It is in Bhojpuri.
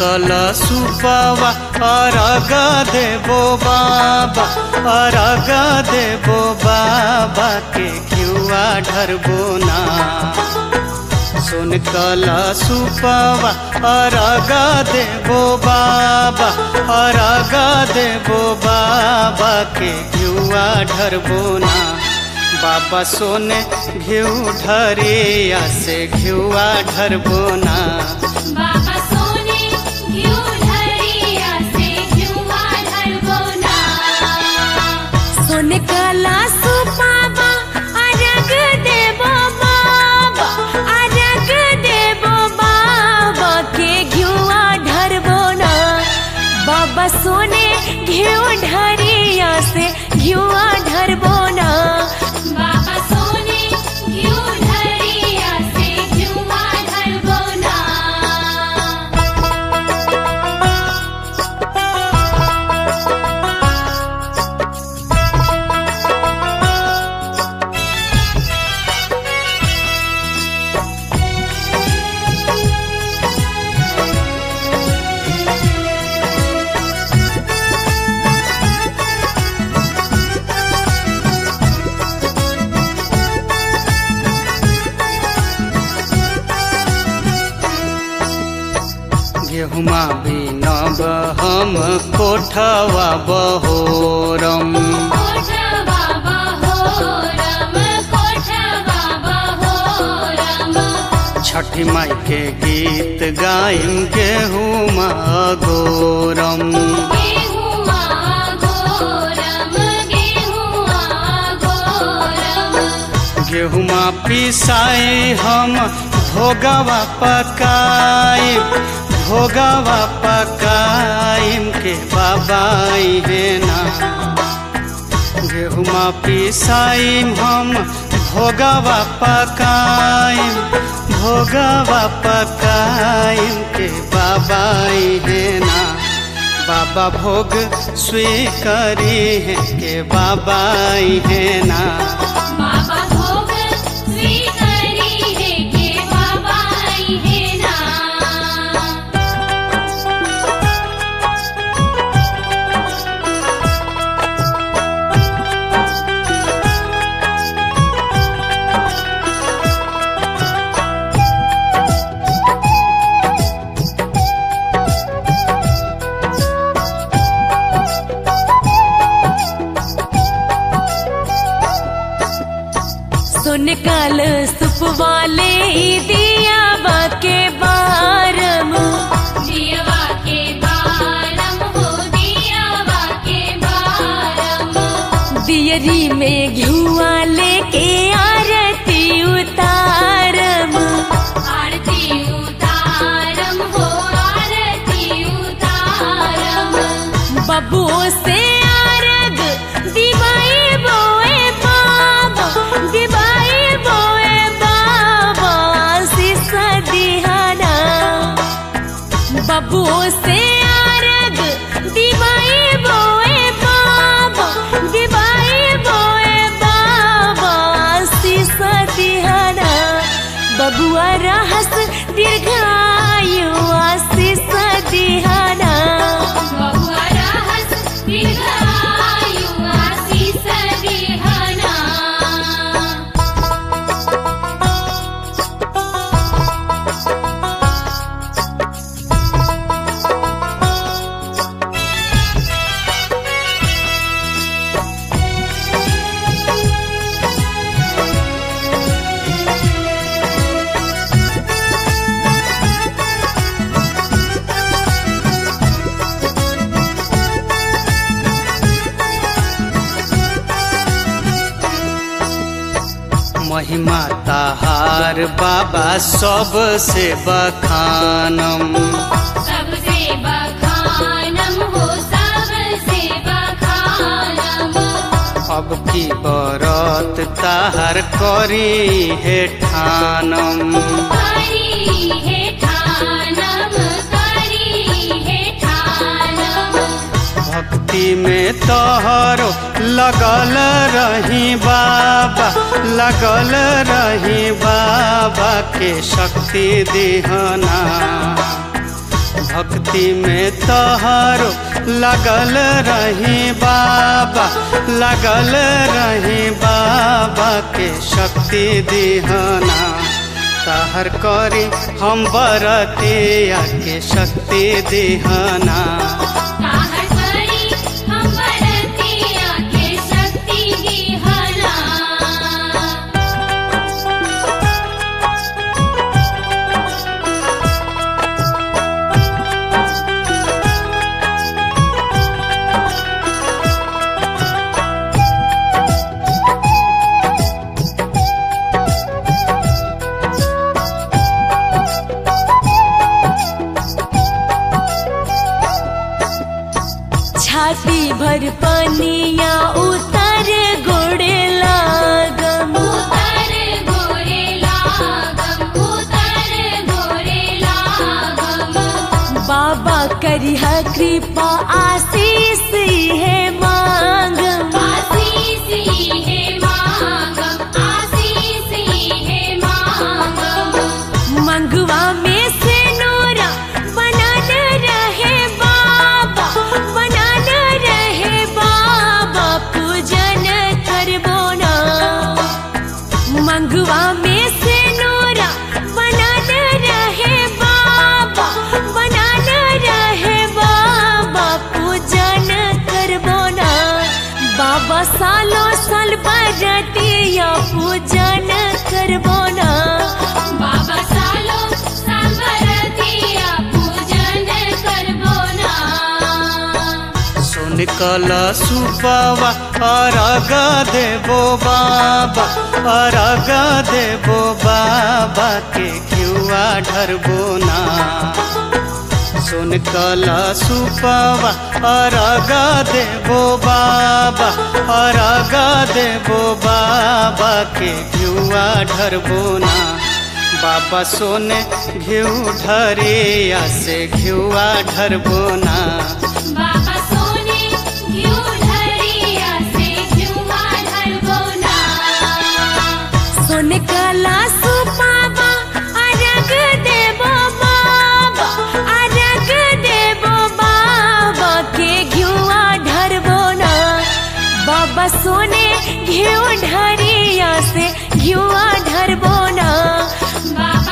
कल सुपवा अरग देबो बाबा अरग देबो बाबा के घिउआ ढरबो ना सुन कल सुपवा अरग देबो बाबा अरग देबो बाबा के घिउआ ढरबो ना बाबा सोने घिउ ढरिया से घिउआ ढरबो ना बाबा सोने घिउ ढरिया से घिउवा ढरबो ना सोने काला सुपावा अरग देबो बाबा अरग देबो बाबा के घिउआ ढरबो ना बाबा सोने घिउ ढरिया से घिउआ ढरबो ना बाबा सोने घिउ ढरिया से घिउवा ढरबो ना गेहुमा भी नब हम कोठवा बहोरम कोठवा बहोरम कोठवा बहोरम छठी माई के गीत गाइम गेहुमा गोरम गेहुआ गोरम गेहुआ गोरम गेहुमा पिसाई हम भोगवा पकाई भोगवा पकाइम के बाबाई है ना गेहुमा पिसाइम हम भोगवा पकाइम भोगवा पकाइम के बाबाई है ना बाबा भोग स्वीकारी है के बाबाई है ना बाबा भोग स्वीकरी है के बाबा आई है ना सुन काल सुप वाले दिया बाके बारम दियवा के बारम हो दियवा के बारम दियरी में घुआ लेके आरती उतारम आरती उतारम हो आरती उतारम बबुओ से आरग दिवाई बोए बाबा दिवाई बोए बाबा सीसा दिहाना बबुओ से आरग दिवाई बोए बाबा दिवाई बोए बाबा सीसा दिहाना बबुआ रहस दीर्घायु आशीष दिहाना बहुआ रहस दीर्घायु आशीष दिहाना महिमा ताहार बाबा सबसे बखानम सबसे बखानम हो सबसे बखानम अब की बरत ताहार करी हे ठानम करी हे ठानम करी हे ठानम भक्ति में तोहरो लगल रही बाबा लगल रही बाबा के शक्ति दिहना भक्ति में तोहरो लगल रही बाबा लगल रही बाबा के शक्ति दिहना तहर करी हम बरतिया के शक्ति दिहना ताहर करी हम बरतिया के शक्ति दिहना छाती भर पनिया उतर गोड़े लागम उतर गोरे लागम उतर गोरे लागम बाबा करिह कृपा आशीष है मांगम आशीष ही है मांगम आशीष ही है मांगम मंगवा में से नोरा बनान रहे बाबा बनान रहे बाबा पूजन करबो ना मंगवा में से नोरा बनान रहे बाबा बनान रहे बाबा पूजन करबो ना बाबा सालो साल बरतिया पूजन करबो ना बाबा सालो सांबरतिया पूजन करबो ना सुन कल सुपवा अरग देबो बाबा अरग देबो बाबा के घिउआ ढरबो ना सुन कल सुपवा अरग देबो बाबा अरग देबो बाबा के घिउआ ढरबो ना बाबा सोने घिउ ढरिया से घिउआ ढरबो ना बाबा सोने घिउ ढरिया से घिउवा ढरबो ना सोन काला सुपावा अरग देबो बाबा अरग देबो बाबा के घिउआ ढरबो ना बाबा सोने घिउ ढरिया से घिउआ ढरबो ना बाबा